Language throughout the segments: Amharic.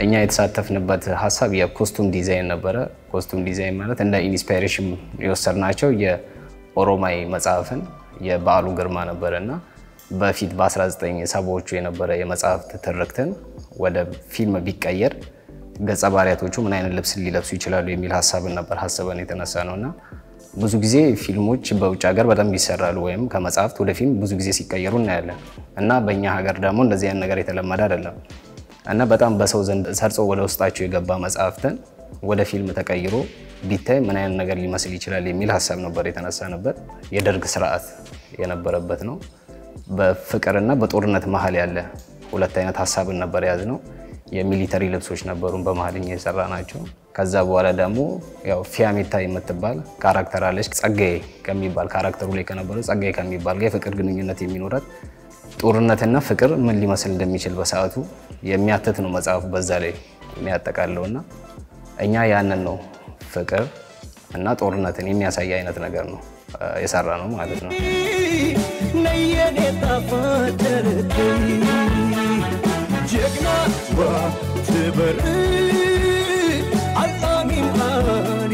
እኛ የተሳተፍንበት ሀሳብ የኮስቱም ዲዛይን ነበረ። ኮስቱም ዲዛይን ማለት እንደ ኢንስፓይሬሽን የወሰድናቸው የኦሮማይ መጽሐፍን የበዓሉ ግርማ ነበረ እና በፊት በ1970ዎቹ የነበረ የመጽሐፍት ትርክትን ወደ ፊልም ቢቀየር ገጸ ባህሪያቶቹ ምን አይነት ልብስ ሊለብሱ ይችላሉ የሚል ሀሳብን ነበር ሀሳብን የተነሳ ነው እና ብዙ ጊዜ ፊልሞች በውጭ ሀገር በደንብ ይሰራሉ ወይም ከመጽሐፍት ወደ ፊልም ብዙ ጊዜ ሲቀየሩ እናያለን እና በእኛ ሀገር ደግሞ እንደዚህ አይነት ነገር የተለመደ አይደለም እና በጣም በሰው ዘንድ ሰርጾ ወደ ውስጣቸው የገባ መጽሐፍትን ወደ ፊልም ተቀይሮ ቢታይ ምን አይነት ነገር ሊመስል ይችላል የሚል ሀሳብ ነበር የተነሳንበት። የደርግ ስርዓት የነበረበት ነው። በፍቅርና በጦርነት መሀል ያለ ሁለት አይነት ሀሳብን ነበር የያዝነው። የሚሊተሪ ልብሶች ነበሩን በመሀል እኛ የሰራ ናቸው። ከዛ በኋላ ደግሞ ያው ፊያሜታ የምትባል ካራክተር አለች። ጸጋዬ ከሚባል ካራክተሩ ላይ ከነበረው ጸጋዬ ከሚባል ጋር የፍቅር ግንኙነት የሚኖራት ጦርነትና ፍቅር ምን ሊመስል እንደሚችል በሰዓቱ የሚያትት ነው መጽሐፉ በዛ ላይ የሚያጠቃለው እና እኛ ያንን ነው ፍቅር እና ጦርነትን የሚያሳይ አይነት ነገር ነው የሰራ ነው ማለት ነው። ነየኔ ጣፋጭ ጀግና ዋ ትበር አልጣሚን አኔ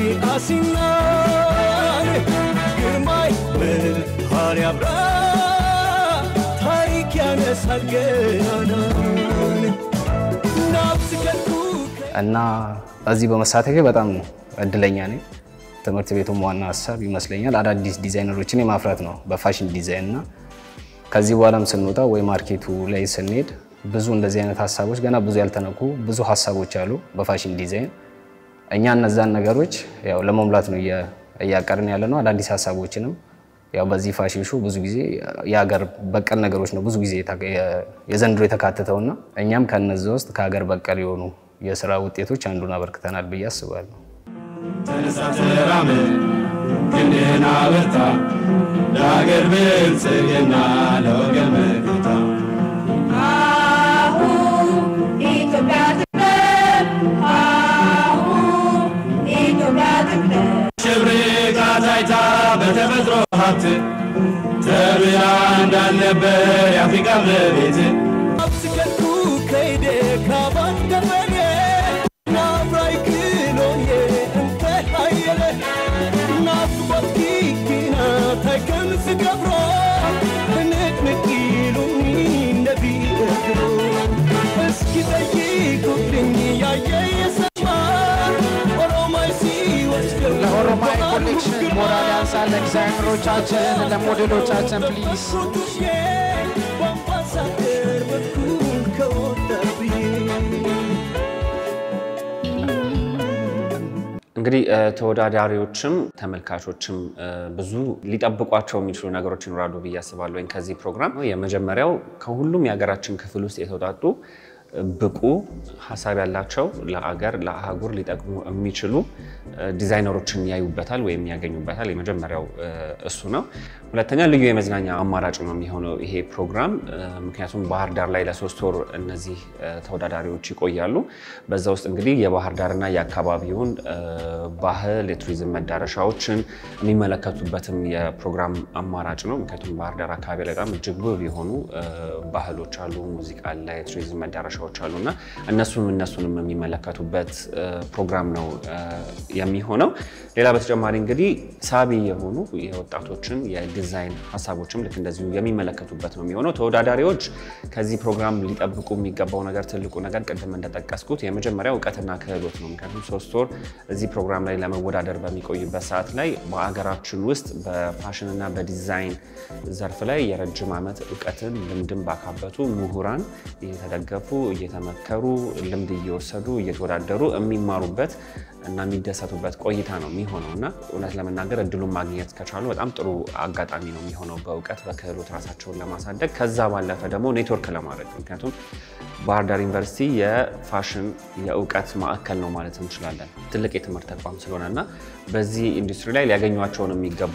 አሲናን ግርማይ ብርሃን ያብራ ታሪክ ያነሳል ገናናን ናብስ ከልኩ እና በዚህ በመሳተፌ በጣም እድለኛ ነኝ። ትምህርት ቤቱም ዋና ሀሳብ ይመስለኛል አዳዲስ ዲዛይነሮችን የማፍራት ነው በፋሽን ዲዛይን እና ከዚህ በኋላም ስንወጣ ወይ ማርኬቱ ላይ ስንሄድ ብዙ እንደዚህ አይነት ሀሳቦች ገና ብዙ ያልተነኩ ብዙ ሀሳቦች አሉ በፋሽን ዲዛይን። እኛ እነዛን ነገሮች ያው ለመሙላት ነው እያ- እያቀርን ያለ ነው። አዳዲስ ሀሳቦችንም ያው በዚህ ፋሽን ሾው ብዙ ጊዜ የሀገር በቀል ነገሮች ነው ብዙ ጊዜ የታ- የ- የዘንድሮ የተካተተውና እኛም ከነዚ ውስጥ ከሀገር በቀል የሆኑ የስራ ውጤቶች አንዱን አበርክተናል ብዬ አስባለሁ። ተነሳ ተራመድ ክንድህን አበርታ ለሀገር ብልጽግና ለወገን መከታ አሁን ኢትዮጵያ ትቅደም፣ አሁን ኢትዮጵያ ትቅደም። ሽብርቃ ታይታ በተፈጥሮ ሀብት ተብላ እንዳልነበር የአፍሪካ መቤት ናብስ ከልኩ ከይደ ካባን ደበኔ ናብራይ ክሎዬ እንተ ሃየለ ናብስ ወትኪኪና ተከም ስገብሮ ንቅንቅ ኢሉኒ ነቢ እግሮ እስኪ ጠይቁልኝ ያየ የሰማ ኦሮማይ ሲወስደው ለኦሮማይ ኮሌክሽን ሞራል ያንሳል። ለዲዛይነሮቻችን፣ ለሞዴሎቻችን ፕሊዝ በአምባሳደር በኩል ከወጣብኝ እንግዲህ እ፣ ተወዳዳሪዎችም ተመልካቾችም እ፣ ብዙ ሊጠብቋቸው የሚችሉ ነገሮች ይኖራሉ ብዬ አስባለሁ። ወይም ከዚህ ፕሮግራም የመጀመሪያው ከሁሉም የሀገራችን ክፍል ውስጥ የተውጣጡ እ፣ ብቁ ሀሳብ ያላቸው ለአገር ለአህጉር ሊጠቅሙ የሚችሉ እ፣ ዲዛይነሮችን ያዩበታል ወይም ያገኙበታል። የመጀመሪያው እ፣ እሱ ነው። ሁለተኛ ልዩ የመዝናኛ አማራጭ ነው የሚሆነው ይሄ ፕሮግራም እ፣ ምክንያቱም ባህር ዳር ላይ ለሶስት ወር እነዚህ እ፣ ተወዳዳሪዎች ይቆያሉ። በዛ ውስጥ እንግዲህ የባህር ዳርና የአካባቢውን እ፣ ባህል የቱሪዝም መዳረሻዎችን የሚመለከቱበትም የፕሮግራም አማራጭ ነው። ምክንያቱም ባህር ዳር አካባቢ ላይ በጣም እጅግ ውብ የሆኑ እ፣ ባህሎች አሉ፣ ሙዚቃ አለ፣ የቱሪዝም መዳረሻዎች አሉ እና እነሱም እነሱንም የሚመለከቱበት እ፣ ፕሮግራም ነው እ፣ የሚሆነው። ሌላ በተጨማሪ እንግዲህ ሳቢ የሆኑ የወጣቶችን የዲዛይን ሀሳቦችም ልክ እንደዚሁ የሚመለከቱበት ነው የሚሆነው። ተወዳዳሪዎች ከዚህ ፕሮግራም ሊጠብቁ የሚገባው ነገር ትልቁ ነገር ቅድም እንደጠቀስኩት የመጀመሪያው እውቀትና ክህሎት ነው። ምክንያቱም ሶስት ወር እዚህ ፕሮግራም ላይ ለመወዳደር በሚቆይበት ሰዓት ላይ በአገራችን ውስጥ በፋሽንና በዲዛይን ዘርፍ ላይ የረጅም ዓመት እውቀትን ልምድን ባካበቱ ምሁራን እየተደገፉ እየተመከሩ ልምድ እየወሰዱ እየተወዳደሩ የሚማሩበት እና የሚደሰቱበት ቆይታ ነው የሚሆነው እና እውነት ለመናገር እድሉን ማግኘት ከቻሉ በጣም ጥሩ አጋጣሚ ነው የሚሆነው በእውቀት በክህሎት ራሳቸውን ለማሳደግ ከዛ ባለፈ ደግሞ ኔትወርክ ለማድረግ ምክንያቱም ባህር ዳር ዩኒቨርሲቲ የፋሽን የእውቀት ማዕከል ነው ማለት እንችላለን። ትልቅ የትምህርት ተቋም ስለሆነ እና በዚህ ኢንዱስትሪ ላይ ሊያገኟቸውን የሚገቡ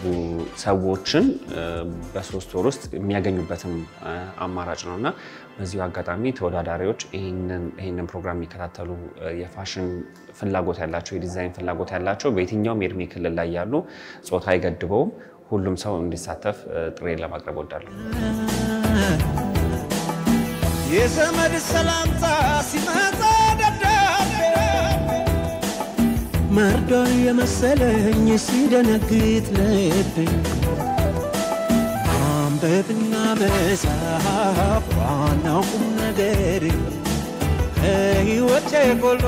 ሰዎችን እ፣ በሶስት ወር ውስጥ የሚያገኙበትም እ፣ አማራጭ ነው እና በዚሁ አጋጣሚ ተወዳዳሪዎች ይህንን ይህንን ፕሮግራም የሚከታተሉ እ፣ የፋሽን ፍላጎት ያላቸው የዲዛይን ፍላጎት ያላቸው በየትኛውም የእድሜ ክልል ላይ ያሉ ጾታ አይገድበውም። ሁሉም ሰው እንዲሳተፍ እ፣ ጥሬን ለማቅረብ ወዳለሁ። የዘመድ ሰላምታ ሲመጣ ደብዳቤ መርዶ የመሰለኝ ሲደነግጥ ልቤ ማንበብና መጻፍ ዋናው ቁም ነገር ከሕይወቴ ጎሎ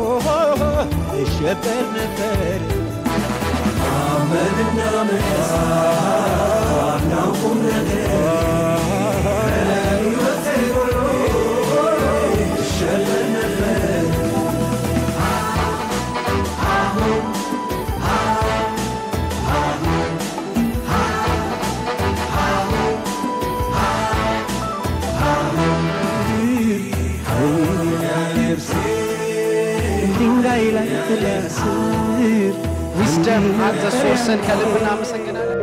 እሸበር ነበር ማንበብና መጻፍ ዋናው ቁም ነገር ከሕይወቴ ጎሎ እሸበር ነበር ድንጋይ ላይ ትለስር ዊስደም አት ዘ ሶርስን ከልብ እናመሰግናለን።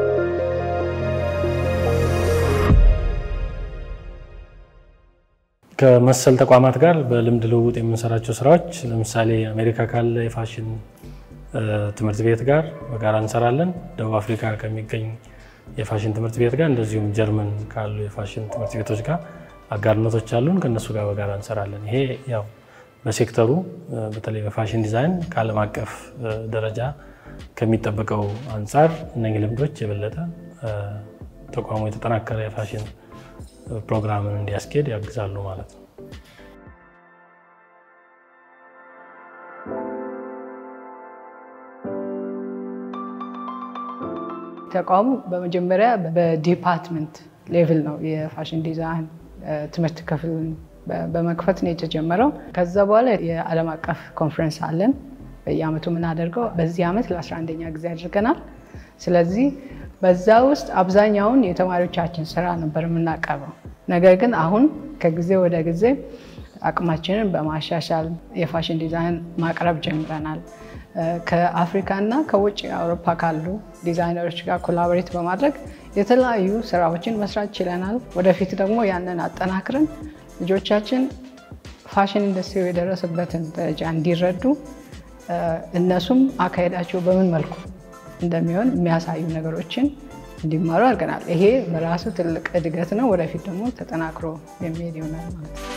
ከመሰል ተቋማት ጋር በልምድ ልውውጥ የምንሰራቸው ስራዎች ለምሳሌ አሜሪካ ካለ የፋሽን እ፣ ትምህርት ቤት ጋር በጋራ እንሰራለን። ደቡብ አፍሪካ ከሚገኝ የፋሽን ትምህርት ቤት ጋር እንደዚሁም ጀርመን ካሉ የፋሽን ትምህርት ቤቶች ጋር አጋርነቶች አሉን። ከእነሱ ጋር በጋራ እንሰራለን። ይሄ ያው በሴክተሩ እ፣ በተለይ በፋሽን ዲዛይን ከዓለም አቀፍ እ፣ ደረጃ ከሚጠበቀው አንጻር እነኚህ ልምዶች የበለጠ እ፣ ተቋሙ የተጠናከረ የፋሽን ፕሮግራምን እንዲያስኬድ ያግዛሉ ማለት ነው። ተቋሙ በመጀመሪያ በዲፓርትመንት ሌቭል ነው የፋሽን ዲዛይን እ፣ ትምህርት ክፍልን በ- በመክፈት ነው የተጀመረው። ከዛ በኋላ የዓለም አቀፍ ኮንፈረንስ አለን በየአመቱ የምናደርገው። በዚህ ዓመት ለ11ኛ ጊዜ አድርገናል። ስለዚህ በዛ ውስጥ አብዛኛውን የተማሪዎቻችን ስራ ነበር የምናቀርበው። ነገር ግን አሁን ከጊዜ ወደ ጊዜ አቅማችንን በማሻሻል የፋሽን ዲዛይን ማቅረብ ጀምረናል። እ፣ ከአፍሪካና ከውጭ አውሮፓ ካሉ ዲዛይነሮች ጋር ኮላቦሬት በማድረግ የተለያዩ ስራዎችን መስራት ችለናል። ወደፊት ደግሞ ያንን አጠናክረን ልጆቻችን ፋሽን ኢንዱስትሪ የደረሰበትን ደረጃ እንዲረዱ እ፣ እነሱም አካሄዳቸው በምን መልኩ እንደሚሆን የሚያሳዩ ነገሮችን እንዲማሩ አድርገናል። ይሄ በራሱ ትልቅ እድገት ነው። ወደፊት ደግሞ ተጠናክሮ የሚሄድ ይሆናል ማለት ነው።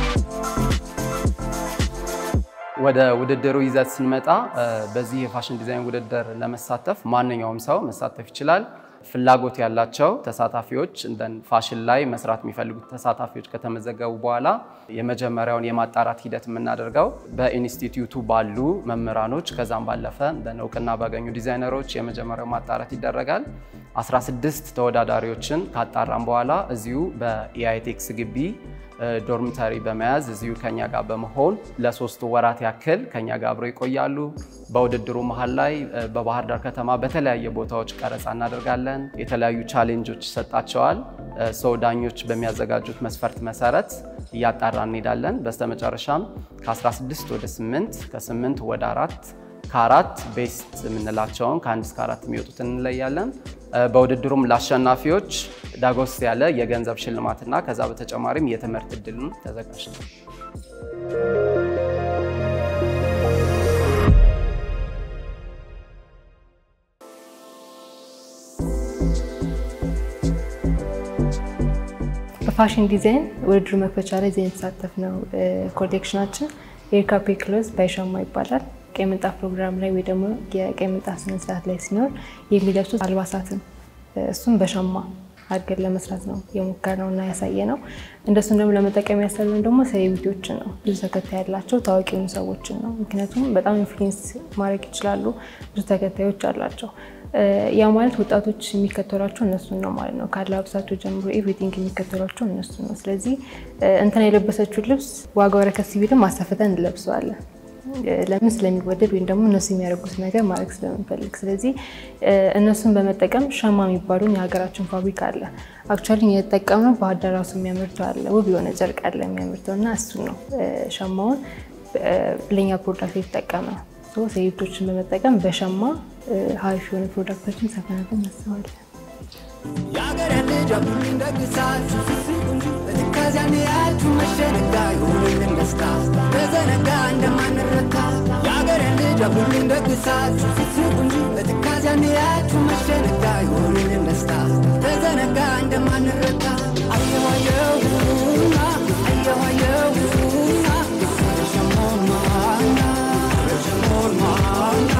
ወደ ውድድሩ ይዘት ስንመጣ እ፣ በዚህ የፋሽን ዲዛይን ውድድር ለመሳተፍ ማንኛውም ሰው መሳተፍ ይችላል። ፍላጎት ያላቸው ተሳታፊዎች እንደ ፋሽን ላይ መስራት የሚፈልጉት ተሳታፊዎች ከተመዘገቡ በኋላ የመጀመሪያውን የማጣራት ሂደት የምናደርገው በኢንስቲትዩቱ ባሉ መምህራኖች ከዛም ባለፈ እንደ እውቅና ባገኙ ዲዛይነሮች የመጀመሪያው ማጣራት ይደረጋል። 16 ተወዳዳሪዎችን ካጣራም በኋላ እዚሁ በኢአይቴክስ ግቢ እ፣ ዶርሚተሪ በመያዝ እዚሁ ከኛ ጋር በመሆን ለሶስት ወራት ያክል ከኛ ጋር አብረው ይቆያሉ። በውድድሩ መሀል ላይ እ፣ በባህር ዳር ከተማ በተለያየ ቦታዎች ቀረጻ እናደርጋለን። የተለያዩ ቻሌንጆች ይሰጣቸዋል። እ፣ ሰው ዳኞች በሚያዘጋጁት መስፈርት መሰረት እያጣራ እንሄዳለን። በስተመጨረሻም ከ16 ወደ 8 ከ8 ወደ አራት ከአራት ቤስት የምንላቸውን ከአንድ እስከ አራት የሚወጡትን እንለያለን። እ፣ በውድድሩም ለአሸናፊዎች ዳጎስ ያለ የገንዘብ ሽልማትና ከዛ በተጨማሪም የትምህርት እድልን ተዘጋጅቷል። በፋሽን ዲዛይን ውድድር መክፈቻ ላይ ዜን የተሳተፍ ነው። ኮሌክሽናችን ኤርካፔ ክሎዝ ባይሻማ ይባላል። ቀይ ምንጣፍ ፕሮግራም ላይ ወይ ደግሞ የቀይ ምንጣፍ ስነስርዓት ላይ ሲኖር የሚለብሱት አልባሳትን እሱም በሻማ አድርገን ለመስራት ነው የሞከርነው እና ያሳየ ነው። እንደሱም ደግሞ ለመጠቀም ያሰብን ደግሞ ሴሌብሪቲዎችን ነው፣ ብዙ ተከታይ ያላቸው ታዋቂ የሆኑ ሰዎችን ነው። ምክንያቱም በጣም ኢንፍሉዌንስ ማድረግ ይችላሉ፣ ብዙ ተከታዮች አላቸው። ያ ማለት ወጣቶች የሚከተሏቸው እነሱን ነው ማለት ነው። ከአለባበሳቸው ጀምሮ ኤቭሪቲንግ የሚከተሏቸው እነሱን ነው። ስለዚህ እንትና የለበሰችውን ልብስ ዋጋው ረከስ ቢልም አሰፍተን እንለብሰዋለን። ለምን ስለሚወደድ ወይም ደግሞ እነሱ የሚያደርጉት ነገር ማድረግ ስለምንፈልግ። ስለዚህ እነሱን በመጠቀም ሸማ የሚባሉን የሀገራችን ፋብሪካ አለ። አክቹዋሊ የተጠቀምነው ባህር ዳር ራሱ የሚያመርተው አለ፣ ውብ የሆነ ጨርቅ አለ የሚያመርተው እና እሱን ነው ሸማውን ለኛ ፕሮዳክት የተጠቀመ ነው። ሴቶችን በመጠቀም በሸማ ሀሪፍ የሆነ ፕሮዳክቶችን ሰፈነትን እናስባለን። የአገር ልጅ አብሉኝ ደግሳችሁ ስስቁ እንጂ በትካዚያን ያችሁ መሸነጋ ይሁንልን ደስታ ተዘነጋ እንደማንረታ የአገር ልጅ አብሉኝ ደግሳችሁ ስስቁ እንጂ በትካዚያን ያችሁ መሸነጋ ይሁንልን ደስታ ተዘነጋ እንደማንረታ አየሁ አየሁና አየሁ አየሁና ረሸሞን ማና ረሸሞን ማና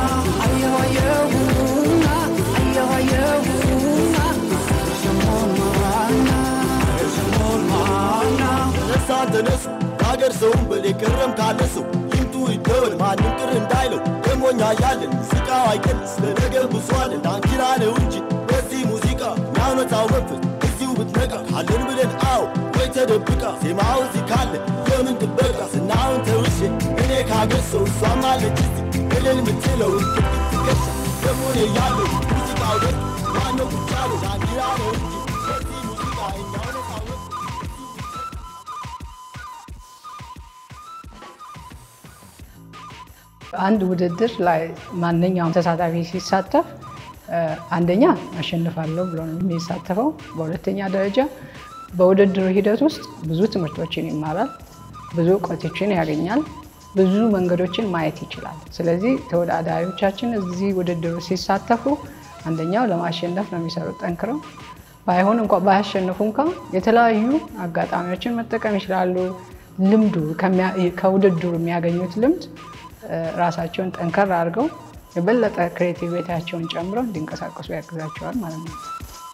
ያለ ሰው ይምጡ ይደወል ማንም ቅር እንዳይለው ደሞኛ ያለን ሙዚቃው አይቀንስ ለነገ ብዙአለን ዳንኪራ ነው እንጂ በዚህ ሙዚቃ የሚያመጣው መንፈስ እዚሁ ብትነቃ ካለን ብለን አዎ ወይ ተደብቃ ዜማው እዚህ ካለ የምን ጥበቃ ስናውን ተውሼ እኔ ካገር ሰው እሷም አለች እዚህ እልል ምትለው ትገሻ ደሞኔ ያለው ሙዚቃው ደግ ማነው ቁጭ ያለው ዳንኪራ ነው እንጂ በዚህ ሙዚቃ የሚያመጣው መንፈስ አንድ ውድድር ላይ ማንኛውም ተሳታፊ ሲሳተፍ አንደኛ አሸንፋለሁ ብሎ ነው የሚሳተፈው። በሁለተኛ ደረጃ በውድድሩ ሂደት ውስጥ ብዙ ትምህርቶችን ይማራል፣ ብዙ እውቀቶችን ያገኛል፣ ብዙ መንገዶችን ማየት ይችላል። ስለዚህ ተወዳዳሪዎቻችን እዚህ ውድድሩ ሲሳተፉ አንደኛው ለማሸነፍ ነው የሚሰሩት ጠንክረው። ባይሆን እንኳ ባያሸንፉ እንኳ የተለያዩ አጋጣሚዎችን መጠቀም ይችላሉ። ልምዱ ከውድድሩ የሚያገኙት ልምድ ራሳቸውን ጠንከር አድርገው የበለጠ ክሬቲቪቲያቸውን ጨምረው እንዲንቀሳቀሱ ያግዛቸዋል ማለት ነው።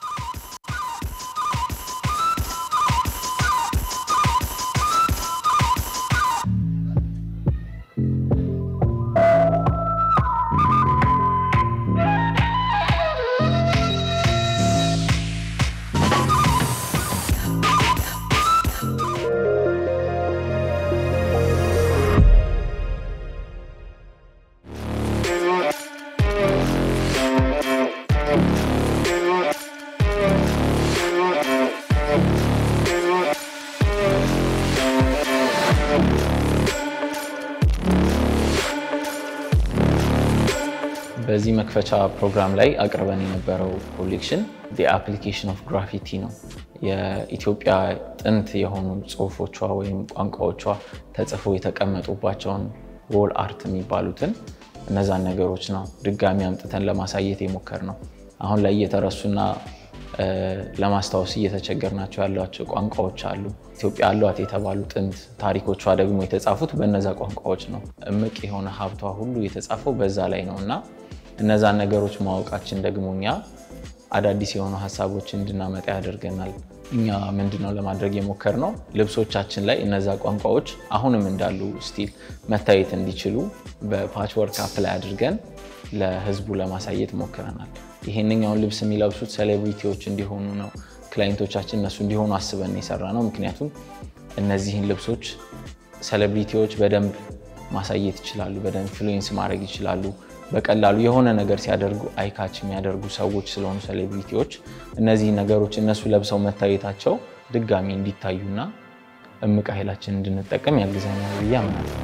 በዚህ መክፈቻ ፕሮግራም ላይ አቅርበን የነበረው ኮሌክሽን አፕሊኬሽን ኦፍ ግራፊቲ ነው። የኢትዮጵያ ጥንት የሆኑ ጽሁፎቿ ወይም ቋንቋዎቿ ተጽፈው የተቀመጡባቸውን ዎል አርት የሚባሉትን እነዛን ነገሮች ነው ድጋሚ አምጥተን ለማሳየት የሞከር ነው። አሁን ላይ እየተረሱና ለማስታወስ እየተቸገርናቸው ያሏቸው ቋንቋዎች አሉ። ኢትዮጵያ አሏት የተባሉ ጥንት ታሪኮቿ ደግሞ የተጻፉት በነዛ ቋንቋዎች ነው። እምቅ የሆነ ሀብቷ ሁሉ የተጻፈው በዛ ላይ ነው እና እነዛን ነገሮች ማወቃችን ደግሞ እኛ አዳዲስ የሆኑ ሀሳቦች እንድናመጣ ያደርገናል። እኛ ምንድነው ለማድረግ የሞከርነው ልብሶቻችን ላይ እነዛ ቋንቋዎች አሁንም እንዳሉ ስቲል መታየት እንዲችሉ በፓችወርክ አፕላይ አድርገን ለህዝቡ ለማሳየት ሞክረናል። ይሄንኛውን ልብስ የሚለብሱት ሴሌብሪቲዎች እንዲሆኑ ነው ክላይንቶቻችን እነሱ እንዲሆኑ አስበን የሰራ ነው። ምክንያቱም እነዚህን ልብሶች ሴሌብሪቲዎች በደንብ ማሳየት ይችላሉ፣ በደንብ ኢንፍሉዌንስ ማድረግ ይችላሉ። በቀላሉ የሆነ ነገር ሲያደርጉ አይካች የሚያደርጉ ሰዎች ስለሆኑ ሴሌብሪቲዎች እነዚህ ነገሮች እነሱ ለብሰው መታየታቸው ድጋሚ እንዲታዩና እምቅ ኃይላችን እንድንጠቀም ያግዘናል ብዬ አምናለሁ።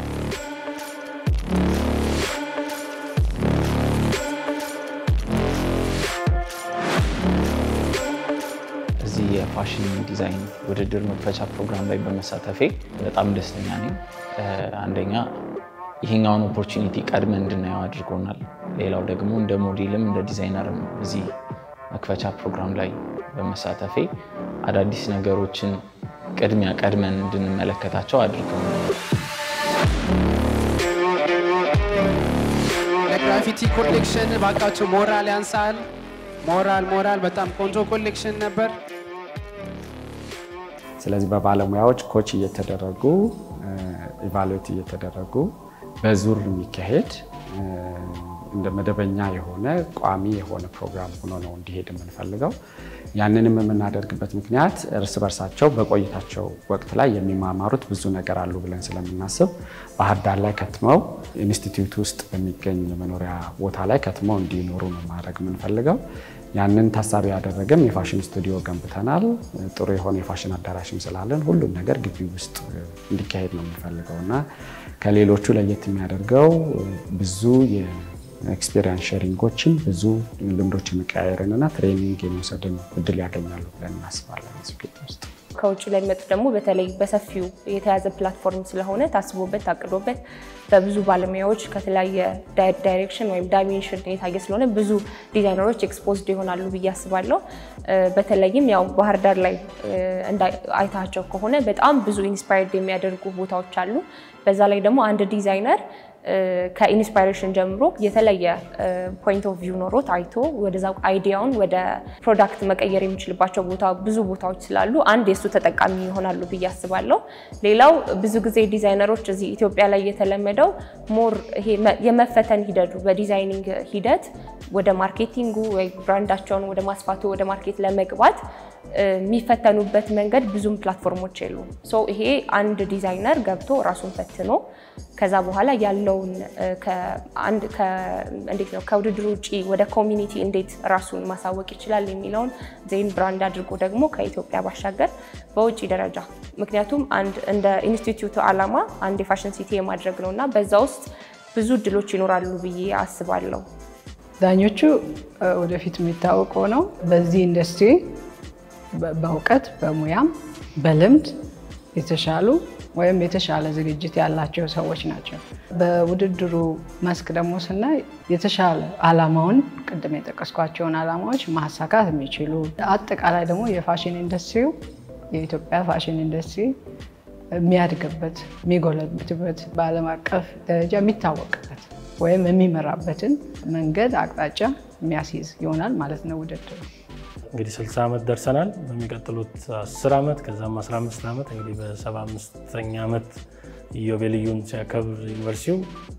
እዚህ የፋሽን ዲዛይን ውድድር መክፈቻ ፕሮግራም ላይ በመሳተፌ በጣም ደስተኛ ነኝ። አንደኛ ይሄኛውን ኦፖርቹኒቲ ቀድመን እንድናየው አድርጎናል። ሌላው ደግሞ እንደ ሞዴልም እንደ ዲዛይነርም እዚህ መክፈቻ ፕሮግራም ላይ በመሳተፌ አዳዲስ ነገሮችን ቅድሚያ ቀድመን እንድንመለከታቸው አድርገውናል። የግራፊቲ ኮሌክሽን ባካቸው ሞራል ያንሳል። ሞራል ሞራል፣ በጣም ቆንጆ ኮሌክሽን ነበር። ስለዚህ በባለሙያዎች ኮች እየተደረጉ ኢቫሉዌት እየተደረጉ በዙር የሚካሄድ እንደ መደበኛ የሆነ ቋሚ የሆነ ፕሮግራም ሆኖ ነው እንዲሄድ የምንፈልገው። ያንንም የምናደርግበት ምክንያት እርስ በርሳቸው በቆይታቸው ወቅት ላይ የሚማማሩት ብዙ ነገር አሉ ብለን ስለምናስብ ባህር ዳር ላይ ከትመው ኢንስቲትዩት ውስጥ በሚገኝ የመኖሪያ ቦታ ላይ ከትመው እንዲኖሩ ነው ማድረግ የምንፈልገው። ያንን ታሳቢ ያደረገም የፋሽን ስቱዲዮ ገንብተናል። ጥሩ የሆነ የፋሽን አዳራሽም ስላለን ሁሉም ነገር ግቢ ውስጥ እንዲካሄድ ነው የምንፈልገው እና ከሌሎቹ ለየት የሚያደርገው ብዙ የኤክስፔሪንስ ሼሪንጎችን ብዙ ልምዶች የመቀያየርን እና ትሬኒንግ የመውሰድን እድል ያገኛሉ ብለን እናስባለን እዚህ ግቢ ውስጥ። ከውጭ ለሚመጡ ደግሞ በተለይ በሰፊው የተያዘ ፕላትፎርም ስለሆነ ታስቦበት ታቅዶበት በብዙ ባለሙያዎች ከተለያየ ዳይሬክሽን ወይም ዳይሜንሽን የታየ ስለሆነ ብዙ ዲዛይነሮች ኤክስፖዝድ ይሆናሉ ብዬ አስባለሁ። በተለይም ያው ባህር ዳር ላይ አይታቸው ከሆነ በጣም ብዙ ኢንስፓየርድ የሚያደርጉ ቦታዎች አሉ። በዛ ላይ ደግሞ አንድ ዲዛይነር ከኢንስፓይሬሽን ጀምሮ የተለየ ፖይንት ኦፍ ቪው ኖሮት አይቶ ወደዛ አይዲያውን ወደ ፕሮዳክት መቀየር የሚችልባቸው ቦታ ብዙ ቦታዎች ስላሉ አንድ የእሱ ተጠቃሚ ይሆናሉ ብዬ አስባለሁ። ሌላው ብዙ ጊዜ ዲዛይነሮች እዚህ ኢትዮጵያ ላይ የተለመደው ሞር ይሄ የመፈተን ሂደቱ በዲዛይኒንግ ሂደት ወደ ማርኬቲንጉ ወይ ብራንዳቸውን ወደ ማስፋቱ ወደ ማርኬት ለመግባት የሚፈተኑበት መንገድ ብዙም ፕላትፎርሞች የሉም። ሶ ይሄ አንድ ዲዛይነር ገብቶ ራሱን ፈትኖ ከዛ በኋላ ያለውን እንዴት ነው ከውድድር ውጭ ወደ ኮሚኒቲ እንዴት ራሱን ማሳወቅ ይችላል የሚለውን ዜን ብራንድ አድርጎ ደግሞ ከኢትዮጵያ ባሻገር በውጭ ደረጃ ምክንያቱም አንድ እንደ ኢንስቲትዩቱ ዓላማ አንድ የፋሽን ሲቲ የማድረግ ነው እና በዛ ውስጥ ብዙ እድሎች ይኖራሉ ብዬ አስባለሁ። ዳኞቹ ወደፊት የሚታወቀው ነው በዚህ ኢንዱስትሪ በእውቀት በሙያም በልምድ የተሻሉ ወይም የተሻለ ዝግጅት ያላቸው ሰዎች ናቸው። በውድድሩ መስክ ደግሞ ስናይ የተሻለ ዓላማውን ቅድም የጠቀስኳቸውን ዓላማዎች ማሳካት የሚችሉ አጠቃላይ ደግሞ የፋሽን ኢንዱስትሪው የኢትዮጵያ ፋሽን ኢንዱስትሪ የሚያድግበት የሚጎለብትበት በዓለም አቀፍ ደረጃ የሚታወቅበት ወይም የሚመራበትን መንገድ አቅጣጫ የሚያስይዝ ይሆናል ማለት ነው ውድድሩ። እንግዲህ 60 ዓመት ደርሰናል። በሚቀጥሉት 10 ዓመት ከዛም 15 ዓመት እንግዲህ በ75ኛ ዓመት ኢዮቤልዩን ሲያከብር ዩኒቨርሲቲው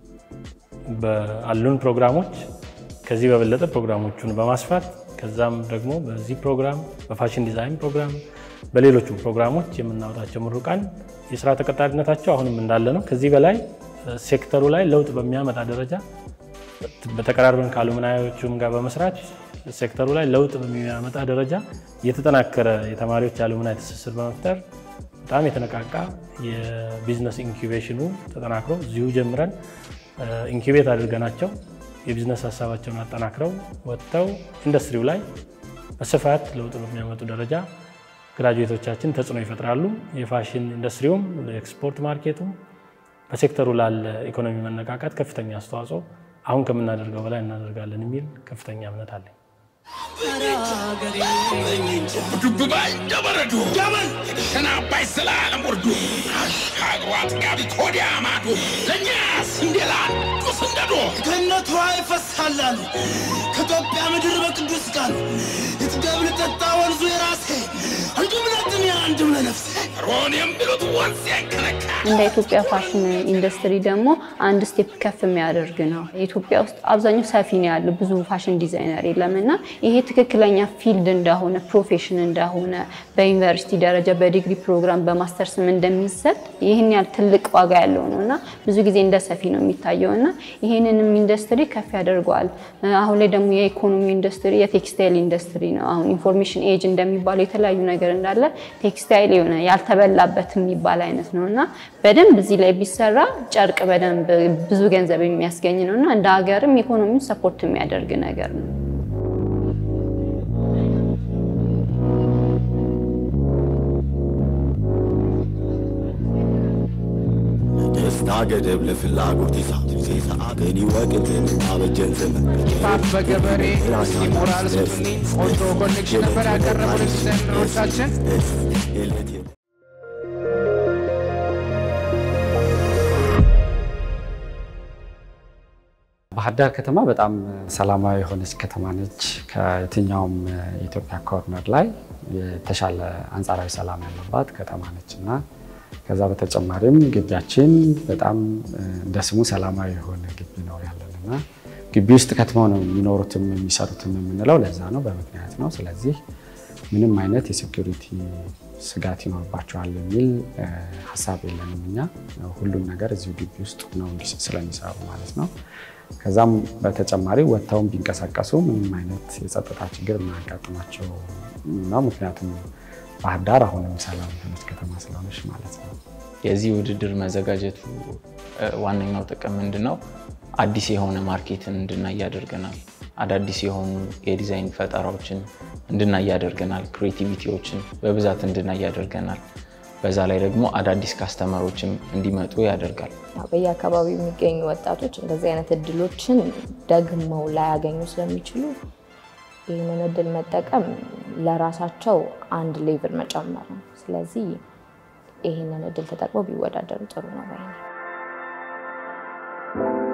በአሉን ፕሮግራሞች ከዚህ በበለጠ ፕሮግራሞቹን በማስፋት ከዛም ደግሞ በዚህ ፕሮግራም በፋሽን ዲዛይን ፕሮግራም በሌሎቹም ፕሮግራሞች የምናወጣቸው ምሩቃን የስራ ተቀጣሪነታቸው አሁንም እንዳለ ነው። ከዚህ በላይ ሴክተሩ ላይ ለውጥ በሚያመጣ ደረጃ በተቀራርበን ከአሉምናዮቹም ጋር በመስራት ሴክተሩ ላይ ለውጥ በሚያመጣ ደረጃ የተጠናከረ የተማሪዎች አሉምናይ ትስስር በመፍጠር በጣም የተነቃቃ የቢዝነስ ኢንኩቤሽኑ ተጠናክሮ እዚሁ ጀምረን ኢንኩቤት አድርገናቸው የቢዝነስ ሀሳባቸውን አጠናክረው ወጥተው ኢንዱስትሪው ላይ በስፋት ለውጥ በሚያመጡ ደረጃ ግራጁዌቶቻችን ተጽዕኖ ይፈጥራሉ። የፋሽን ኢንዱስትሪውም ለኤክስፖርት ማርኬቱም በሴክተሩ ላለ ኢኮኖሚ መነቃቃት ከፍተኛ አስተዋጽኦ አሁን ከምናደርገው በላይ እናደርጋለን የሚል ከፍተኛ እምነት አለኝ። ዱብባይ እንደበረዶ ገመን የተሸና አባይ ስላለም ወርዶ አሻግሮ አጥጋቢ ኮዲያ ማዶ ለእኛስ እንዴላንዱ ስንደዶ ገነቷ ይፈሳላሉ ከኢትዮጵያ ምድር በቅዱስ ቃል የጥገብ ልጠጣ ወንዙ የራሴ አንዱም ለጥሜ አንዱም ለነፍሴ ሮን የሚሉት ወንዝ ያንከረካ እንደ ኢትዮጵያ ፋሽን ኢንዱስትሪ ደግሞ አንድ ስቴፕ ከፍ የሚያደርግ ነው። ኢትዮጵያ ውስጥ አብዛኛው ሰፊ ነው ያለው፣ ብዙ ፋሽን ዲዛይነር የለም እና ይሄ ትክክለኛ ፊልድ እንደሆነ ፕሮፌሽን እንደሆነ በዩኒቨርሲቲ ደረጃ በዲግሪ ፕሮግራም በማስተርስም እንደሚሰጥ ይህን ያህል ትልቅ ዋጋ ያለው ነው እና ብዙ ጊዜ እንደ ሰፊ ነው የሚታየው እና ይህንንም ኢንዱስትሪ ከፍ ያደርገዋል። አሁን ላይ ደግሞ የኢኮኖሚ ኢንዱስትሪ የቴክስታይል ኢንዱስትሪ ነው። አሁን ኢንፎርሜሽን ኤጅ እንደሚባለው የተለያዩ ነገር እንዳለ ቴክስታይል የሆነ ያልተበላበት የሚባል አይነት ነው እና በደንብ እዚህ ላይ ቢሰራ ጨርቅ በደንብ ብዙ ገንዘብ የሚያስገኝ ነው እና እንደ ሀገርም ኢኮኖሚውን ሰፖርት የሚያደርግ ነገር ነው። ደስታ ገደብ ለፍላጎት ይዛ ሰዓትን ይወቅልን አበጀን ዘመን ፓፕ በገበሬ እስቲ ሞራል ስጡልኝ። ቆንጆ ኮኔክሽን ነበር ያቀረቡልን ዲዛይነሮቻችን። ባህር ዳር ከተማ በጣም ሰላማዊ የሆነች ከተማ ነች። ከየትኛውም የኢትዮጵያ ኮርነር ላይ የተሻለ አንጻራዊ ሰላም ያለባት ከተማ ነች እና ከዛ በተጨማሪም ግቢያችን በጣም እንደ ስሙ ሰላማዊ የሆነ ግቢ ነው ያለን እና ግቢ ውስጥ ከትመው ነው የሚኖሩትም የሚሰሩትም የምንለው ለዛ ነው፣ በምክንያት ነው። ስለዚህ ምንም አይነት የሴኩሪቲ ስጋት ይኖርባቸዋል የሚል ሀሳብ የለንም። እኛ ሁሉም ነገር እዚሁ ግቢ ውስጥ ነው ስለሚሰሩ ማለት ነው። ከዛም በተጨማሪ ወጥተውም ቢንቀሳቀሱ ምንም አይነት የጸጥታ ችግር የማያጋጥማቸው ነው። ምክንያቱም ባህር ዳር አሁንም ሰላም የሆነች ከተማ ስለሆነች ማለት ነው። የዚህ ውድድር መዘጋጀቱ ዋነኛው ጥቅም ምንድን ነው? አዲስ የሆነ ማርኬትን እንድናይ ያደርገናል። አዳዲስ የሆኑ የዲዛይን ፈጠራዎችን እንድናይ ያደርገናል። ክሬቲቪቲዎችን በብዛት እንድናይ ያደርገናል። በዛ ላይ ደግሞ አዳዲስ ካስተመሮችም እንዲመጡ ያደርጋል። በየአካባቢው የሚገኙ ወጣቶች እንደዚህ አይነት እድሎችን ደግመው ላያገኙ ስለሚችሉ ይህንን እድል መጠቀም ለራሳቸው አንድ ሌቭል መጨመር ነው። ስለዚህ ይህንን እድል ተጠቅመው ቢወዳደሩ ጥሩ ነው ባይ ነኝ።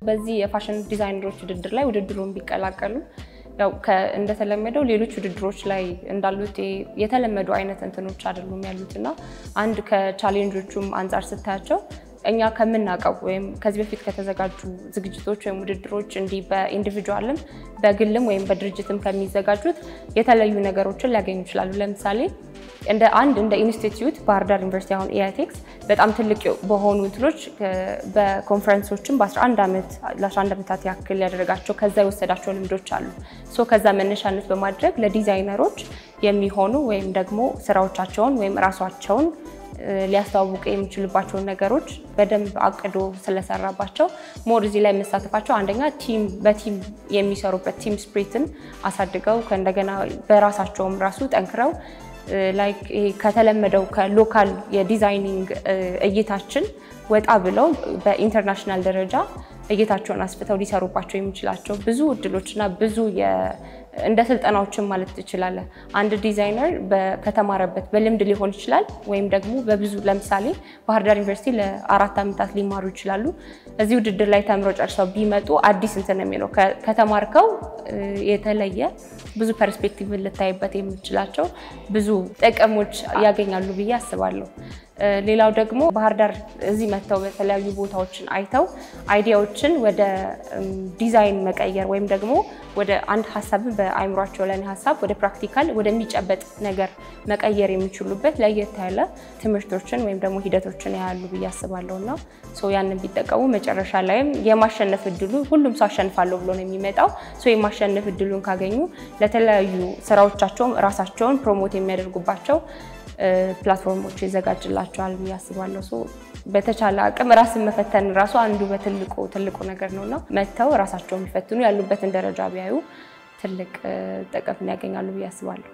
በዚህ የፋሽን ዲዛይነሮች ውድድር ላይ ውድድሩን ቢቀላቀሉ ያው ከ- እንደተለመደው ሌሎች ውድድሮች ላይ እንዳሉት ይሄ የተለመዱ አይነት እንትኖች አይደሉም ያሉት እና አንድ ከቻሌንጆቹም አንጻር ስታያቸው እኛ ከምናውቀው ወይም ከዚህ በፊት ከተዘጋጁ ዝግጅቶች ወይም ውድድሮች እንዲህ በኢንዲቪጁዋልም በግልም ወይም በድርጅትም ከሚዘጋጁት የተለዩ ነገሮችን ሊያገኙ ይችላሉ። ለምሳሌ እንደ አንድ እንደ ኢንስቲትዩት ባህር ዳር ዩኒቨርሲቲ አሁን ኢአይቴክስ በጣም ትልቅ በሆኑ እንትኖች ከ- በኮንፈረንሶችም በ11 ዓመት ለ11 ዓመታት ያክል ያደረጋቸው ከዛ የወሰዳቸው ልምዶች አሉ። ሶ ከዛ መነሻነት በማድረግ ለዲዛይነሮች የሚሆኑ ወይም ደግሞ ስራዎቻቸውን ወይም ራሷቸውን እ፣ ሊያስተዋውቁ የሚችሉባቸውን ነገሮች በደንብ አቅዶ ስለሰራባቸው ሞር እዚህ ላይ መሳተፋቸው አንደኛ ቲም በቲም የሚሰሩበት ቲም ስፕሪትን አሳድገው ከእንደገና በራሳቸውም ራሱ ጠንክረው እ፣ ላይክ ይሄ ከተለመደው ከሎካል የዲዛይኒንግ እ፣ እይታችን ወጣ ብለው በኢንተርናሽናል ደረጃ እይታቸውን አስፍተው ሊሰሩባቸው የሚችላቸው ብዙ እድሎችና ብዙ የ- እንደ ስልጠናዎችን ማለት ትችላለህ። አንድ ዲዛይነር በ- ከተማረበት በልምድ ሊሆን ይችላል ወይም ደግሞ በብዙ ለምሳሌ ባህር ዳር ዩኒቨርሲቲ ለአራት ዓመታት ሊማሩ ይችላሉ። እዚህ ውድድር ላይ ተምረው ጨርሰው ቢመጡ አዲስ እንትን ነው የሚለው ከ- ከተማርከው እ፣ የተለየ ብዙ ፐርስፔክቲቭ ልታይበት የምችላቸው ብዙ ጥቅሞች ያገኛሉ ብዬ አስባለሁ። እ፣ ሌላው ደግሞ ባህር ዳር እዚህ መጥተው በተለያዩ ቦታዎችን አይተው አይዲያዎችን ወደ እም፣ ዲዛይን መቀየር ወይም ደግሞ ወደ አንድ ሀሳብን በአይምሯቸው ላይ ሀሳብ ወደ ፕራክቲካል ወደሚጨበጥ ነገር መቀየር የሚችሉበት ለየት ያለ ትምህርቶችን ወይም ደግሞ ሂደቶችን ያያሉ ብዬ አስባለሁ እና ሶ ያንን ቢጠቀሙ መጨረሻ ላይም የማሸነፍ እድሉ ሁሉም ሰው አሸንፋለሁ ብሎ ነው የሚመጣው። ሶ የማሸነፍ እድሉን ካገኙ ለተለያዩ ስራዎቻቸውም ራሳቸውን ፕሮሞት የሚያደርጉባቸው እ፣ ፕላትፎርሞች ይዘጋጅላቸዋል ብዬ አስባለሁ። ሶ በተቻለ አቅም ራስን መፈተን ራሱ አንዱ በትልቁ ትልቁ ነገር ነው እና መጥተው ራሳቸውን የሚፈትኑ ያሉበትን ደረጃ ቢያዩ ትልቅ እ፣ ጥቅም ያገኛሉ ብዬ አስባለሁ።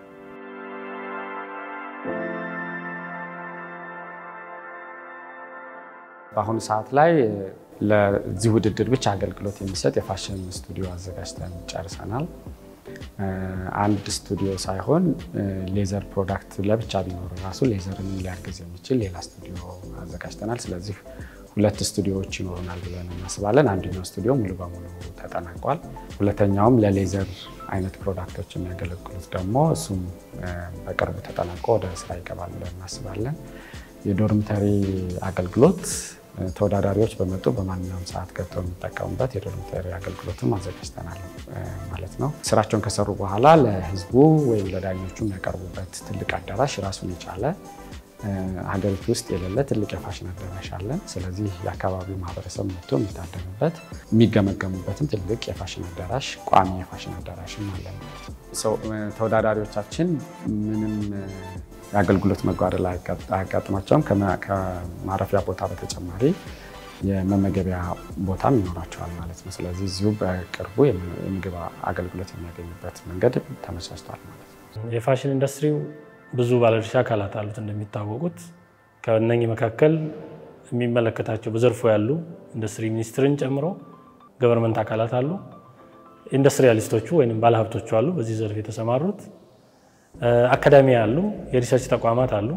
በአሁኑ ሰዓት ላይ ለዚህ ውድድር ብቻ አገልግሎት የሚሰጥ የፋሽን ስቱዲዮ አዘጋጅተን ጨርሰናል። እ፣ አንድ ስቱዲዮ ሳይሆን እ፣ ሌዘር ፕሮዳክት ለብቻ ቢኖር ራሱ ሌዘርን ሊያግዝ የሚችል ሌላ ስቱዲዮ አዘጋጅተናል። ስለዚህ ሁለት ስቱዲዮዎች ይኖሩናል ብለን እናስባለን። አንደኛው ስቱዲዮ ሙሉ በሙሉ ተጠናቋል። ሁለተኛውም ለሌዘር አይነት ፕሮዳክቶች የሚያገለግሉት ደግሞ እሱም እ፣ በቅርቡ ተጠናቆ ወደ ስራ ይገባል ብለን እናስባለን። የዶርምተሪ አገልግሎት እ፣ ተወዳዳሪዎች በመጡ በማንኛውም ሰዓት ገብተው የሚጠቀሙበት የዶርምተሪ አገልግሎትም አዘጋጅተናል እ፣ ማለት ነው። ስራቸውን ከሰሩ በኋላ ለህዝቡ ወይም ለዳኞቹ የሚያቀርቡበት ትልቅ አዳራሽ ራሱን የቻለ እ፣ ሀገሪቱ ውስጥ የሌለ ትልቅ የፋሽን አዳራሽ አለን። ስለዚህ የአካባቢው ማህበረሰብ መጥቶ የሚታደምበት የሚገመገሙበትም ትልቅ የፋሽን አዳራሽ ቋሚ የፋሽን አዳራሽም አለን ማለት ነው። ሰው እ፣ ተወዳዳሪዎቻችን ምንም እ፣ የአገልግሎት መጓደል አያጋጥ- አያጋጥማቸውም። ከማ- ከማረፊያ ቦታ በተጨማሪ የመመገቢያ ቦታም ይኖራቸዋል ማለት ነው። ስለዚህ እዚሁ በቅርቡ የም- የምግብ አገልግሎት የሚያገኙበት መንገድ ተመቻችቷል ማለት ነው። የፋሽን ኢንዱስትሪው ብዙ ባለድርሻ አካላት አሉት እንደሚታወቁት። ከእነኚህ መካከል የሚመለከታቸው በዘርፉ ያሉ ኢንዱስትሪ ሚኒስትርን ጨምሮ ገቨርንመንት አካላት አሉ። ኢንዱስትሪያሊስቶቹ ወይም ባለሀብቶቹ አሉ፣ በዚህ ዘርፍ የተሰማሩት አካዳሚ አሉ፣ የሪሰርች ተቋማት አሉ።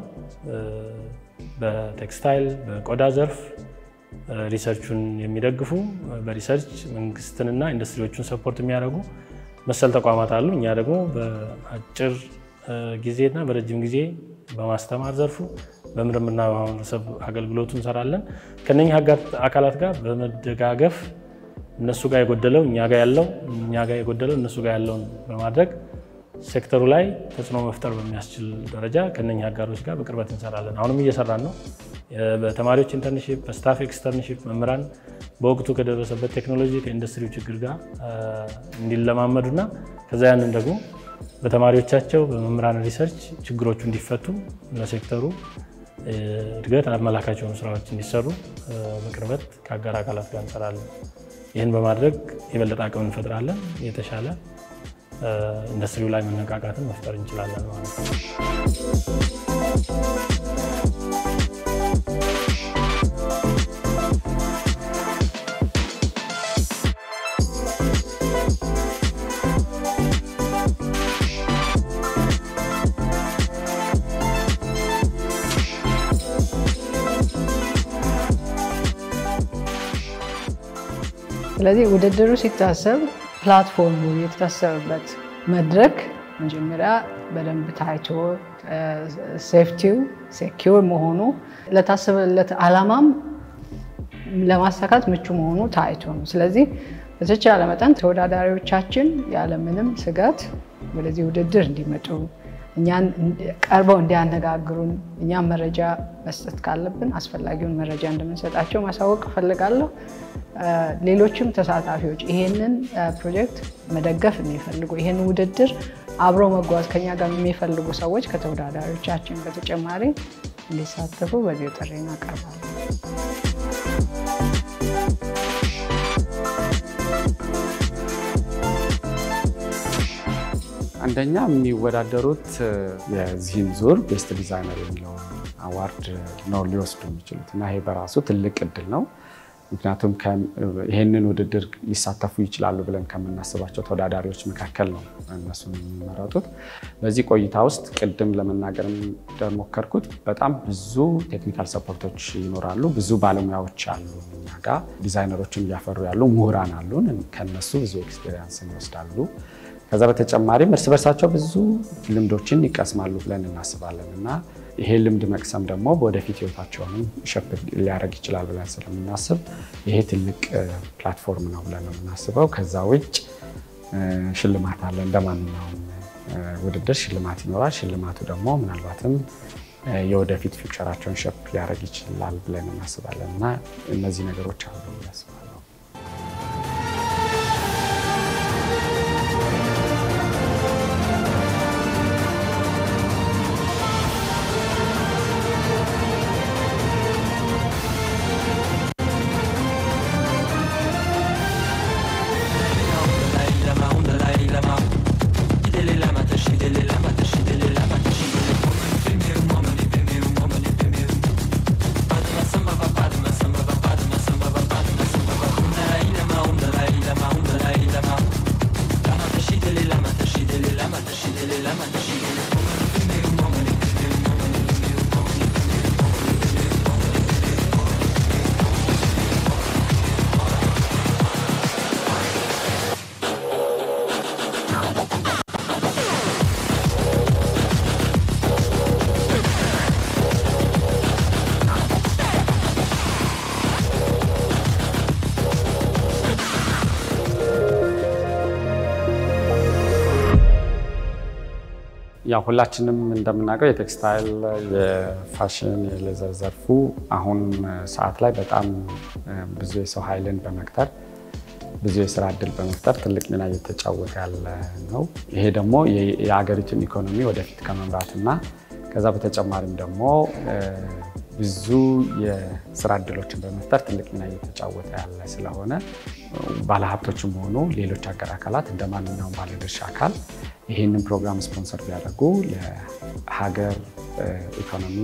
በቴክስታይል በቆዳ ዘርፍ ሪሰርቹን የሚደግፉ በሪሰርች መንግስትንና ኢንዱስትሪዎቹን ሰፖርት የሚያደርጉ መሰል ተቋማት አሉ። እኛ ደግሞ በአጭር ጊዜና በረጅም ጊዜ በማስተማር ዘርፉ በምርምርና በማህበረሰብ አገልግሎቱ እንሰራለን። ከነኚህ አካላት ጋር በመደጋገፍ እነሱ ጋር የጎደለው እኛ ጋር ያለው እኛ ጋር የጎደለው እነሱ ጋር ያለውን በማድረግ ሴክተሩ ላይ ተጽዕኖ መፍጠር በሚያስችል ደረጃ ከነኚህ አጋሮች ጋር በቅርበት እንሰራለን። አሁንም እየሰራን ነው። በተማሪዎች ኢንተርንሺፕ፣ በስታፍ ኤክስተርንሺፕ መምህራን በወቅቱ ከደረሰበት ቴክኖሎጂ ከኢንዱስትሪው ችግር ጋር እንዲለማመዱና ከዛ ያንን ደግሞ በተማሪዎቻቸው በመምህራን ሪሰርች ችግሮቹ እንዲፈቱ ለሴክተሩ እድገት አመላካች የሆኑ ስራዎች እንዲሰሩ በቅርበት ከአጋር አካላት ጋር እንሰራለን። ይህን በማድረግ የበለጠ አቅም እንፈጥራለን። የተሻለ ኢንዱስትሪው ላይ መነቃቃትን መፍጠር እንችላለን ማለት ነው። ስለዚህ ውድድሩ ሲታሰብ ፕላትፎርሙ የተታሰበበት መድረክ መጀመሪያ በደንብ ታይቶ ሴፍቲው ሴኪውር መሆኑ ለታሰበለት ዓላማም ለማሳካት ምቹ መሆኑ ታይቶ ነው። ስለዚህ በተቻለ መጠን ተወዳዳሪዎቻችን ያለምንም ስጋት ወደዚህ ውድድር እንዲመጡ እኛን ቀርበው እንዲያነጋግሩን እኛም መረጃ መስጠት ካለብን አስፈላጊውን መረጃ እንደምንሰጣቸው ማሳወቅ እፈልጋለሁ። ሌሎችም ተሳታፊዎች ይሄንን ፕሮጀክት መደገፍ የሚፈልጉ ይሄንን ውድድር አብረው መጓዝ ከኛ ጋር የሚፈልጉ ሰዎች ከተወዳዳሪዎቻችን በተጨማሪ እንዲሳተፉ በዚህ ጥሪ እናቀርባለን። አንደኛ የሚወዳደሩት የዚህን ዙር ቤስት ዲዛይነር የሚለውን አዋርድ ነው ሊወስዱ የሚችሉት እና ይሄ በራሱ ትልቅ እድል ነው። ምክንያቱም ይህንን ውድድር ሊሳተፉ ይችላሉ ብለን ከምናስባቸው ተወዳዳሪዎች መካከል ነው እነሱን የሚመረጡት። በዚህ ቆይታ ውስጥ ቅድም ለመናገር እንደሞከርኩት በጣም ብዙ ቴክኒካል ሰፖርቶች ይኖራሉ። ብዙ ባለሙያዎች አሉ እኛ ጋ ዲዛይነሮችን እያፈሩ ያሉ ምሁራን አሉን። ከነሱ ብዙ ኤክስፔሪንስ እንወስዳሉ። ከዛ በተጨማሪም እርስ በርሳቸው ብዙ ልምዶችን ይቀስማሉ ብለን እናስባለን እና ይሄ ልምድ መቅሰም ደግሞ በወደፊት ህይወታቸውንም ሸፕ ሊያደርግ ይችላል ብለን ስለምናስብ ይሄ ትልቅ ፕላትፎርም ነው ብለን ነው የምናስበው። ከዛ ውጭ ሽልማት አለ። እንደ ማንኛውም ውድድር ሽልማት ይኖራል። ሽልማቱ ደግሞ ምናልባትም የወደፊት ፊውቸራቸውን ሸፕ ሊያደርግ ይችላል ብለን እናስባለን እና እነዚህ ነገሮች አሉ ያስባል። ያው ሁላችንም እንደምናውቀው የቴክስታይል፣ የፋሽን፣ የሌዘር ዘርፉ አሁን ሰዓት ላይ በጣም ብዙ የሰው ኃይልን በመቅጠር ብዙ የስራ እድል በመፍጠር ትልቅ ሚና እየተጫወተ ያለ ነው። ይሄ ደግሞ የሀገሪቱን ኢኮኖሚ ወደፊት ከመምራትና ከዛ በተጨማሪም ደግሞ ብዙ የስራ እድሎችን በመፍጠር ትልቅ ሚና እየተጫወተ ያለ ስለሆነ ባለሀብቶችም ሆኑ ሌሎች ሀገር አካላት እንደ ማንኛውም ባለድርሻ አካል ይህንን ፕሮግራም ስፖንሰር ቢያደርጉ ለሀገር ኢኮኖሚ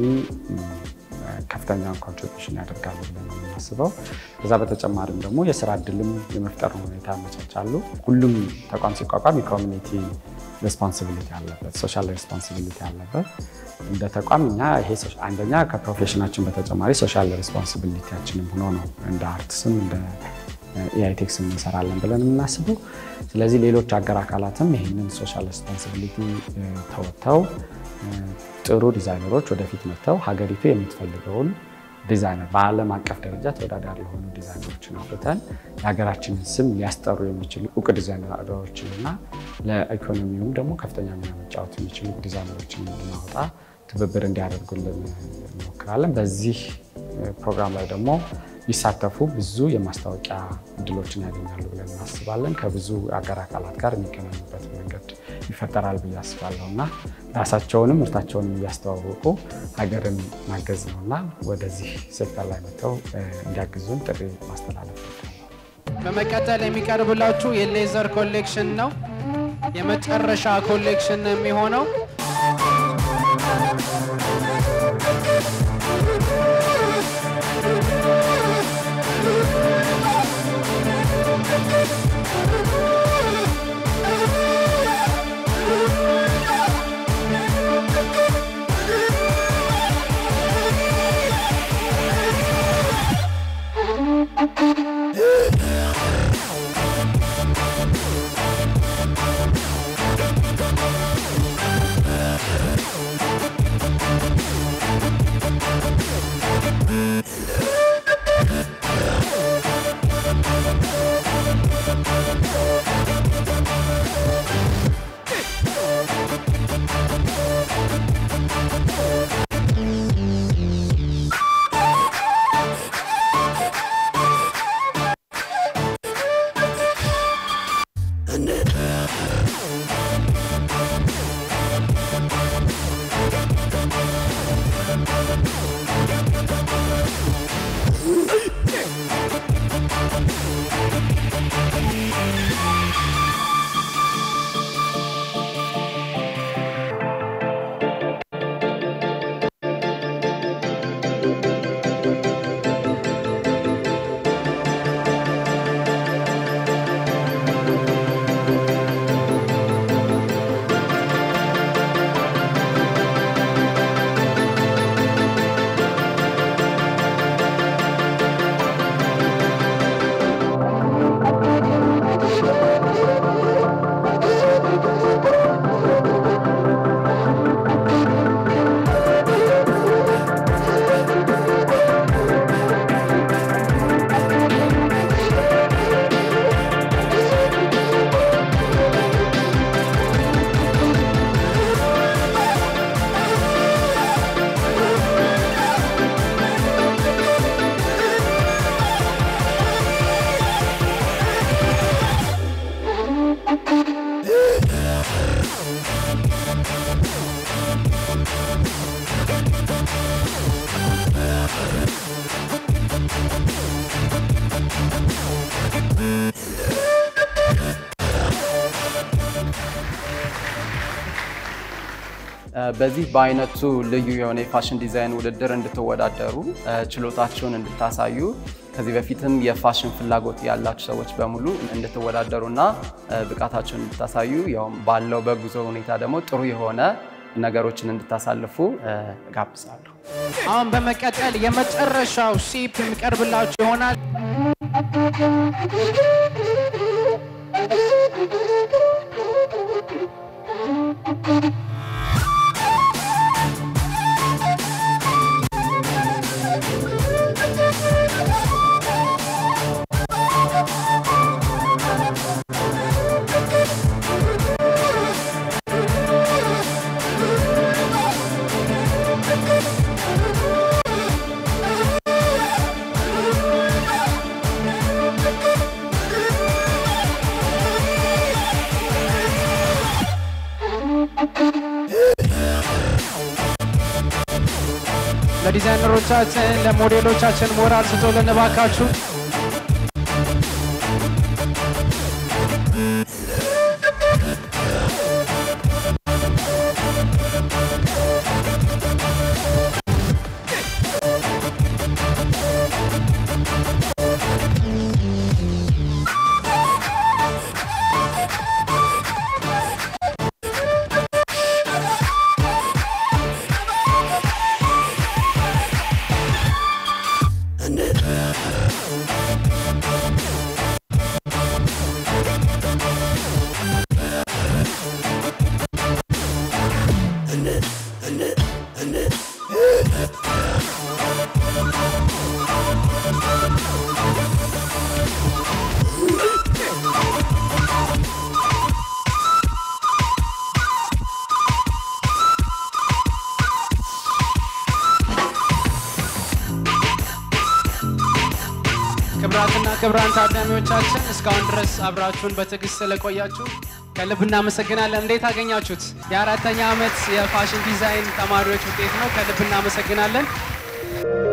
ከፍተኛውን ኮንትሪቢሽን ያደርጋሉ ብለን ነው የምናስበው። ከዛ በተጨማሪም ደግሞ የስራ እድልም የመፍጠር ሁኔታ ያመቻቻሉ። ሁሉም ተቋም ሲቋቋም የኮሚኒቲ ሬስፖንሲቢሊቲ አለበት፣ ሶሻል ሬስፖንሲቢሊቲ አለበት። እንደ ተቋም እኛ ይሄ አንደኛ ከፕሮፌሽናችን በተጨማሪ ሶሻል ሬስፖንሲቢሊቲያችንም ሆኖ ነው እንደ አርትስም እንደ ኢአይቴክስ እንሰራለን ብለን የምናስበው። ስለዚህ ሌሎች አገር አካላትም ይህንን ሶሻል ሬስፖንሲቢሊቲ ተወጥተው ጥሩ ዲዛይነሮች ወደፊት መጥተው ሀገሪቱ የምትፈልገውን ዲዛይነር በዓለም አቀፍ ደረጃ ተወዳዳሪ የሆኑ ዲዛይነሮችን አውጥተን የሀገራችንን ስም ሊያስጠሩ የሚችሉ እውቅ ዲዛይነሮችን እና ለኢኮኖሚውም ደግሞ ከፍተኛ ሚና መጫወት የሚችሉ ዲዛይነሮችን እንድናወጣ ትብብር እንዲያደርጉልን እንሞክራለን። በዚህ ፕሮግራም ላይ ደግሞ ቢሳተፉ ብዙ የማስታወቂያ እድሎችን ያገኛሉ ብለን እናስባለን። ከብዙ አገር አካላት ጋር የሚገናኙበት መንገድ ይፈጠራል ብዬ አስባለሁ እና ራሳቸውንም ምርታቸውንም እያስተዋወቁ ሀገርን ማገዝ ነው እና ወደዚህ ሴክተር ላይ መጥተው እንዲያግዙን ጥሪ ማስተላለፍ በመቀጠል የሚቀርብላችሁ የሌዘር ኮሌክሽን ነው። የመጨረሻ ኮሌክሽን የሚሆነው በዚህ በአይነቱ ልዩ የሆነ የፋሽን ዲዛይን ውድድር እንድትወዳደሩ ችሎታችሁን እንድታሳዩ ከዚህ በፊትም የፋሽን ፍላጎት ያላችሁ ሰዎች በሙሉ እንድትወዳደሩና ብቃታችሁን እንድታሳዩ ያውም ባለው በጉዞ ሁኔታ ደግሞ ጥሩ የሆነ ነገሮችን እንድታሳልፉ ጋብዛለሁ። አሁን በመቀጠል የመጨረሻው ሼፕ የሚቀርብላችሁ ይሆናል። ለዲዛይነሮቻችን ለሞዴሎቻችን ሞራል ስጡልን እባካችሁ። ክብራትና ክብራን ታዳሚዎቻችን እስካሁን ድረስ አብራችሁን በትዕግስት ስለቆያችሁ ከልብ እናመሰግናለን። እንዴት አገኛችሁት? የአራተኛ ዓመት የፋሽን ዲዛይን ተማሪዎች ውጤት ነው። ከልብ እናመሰግናለን።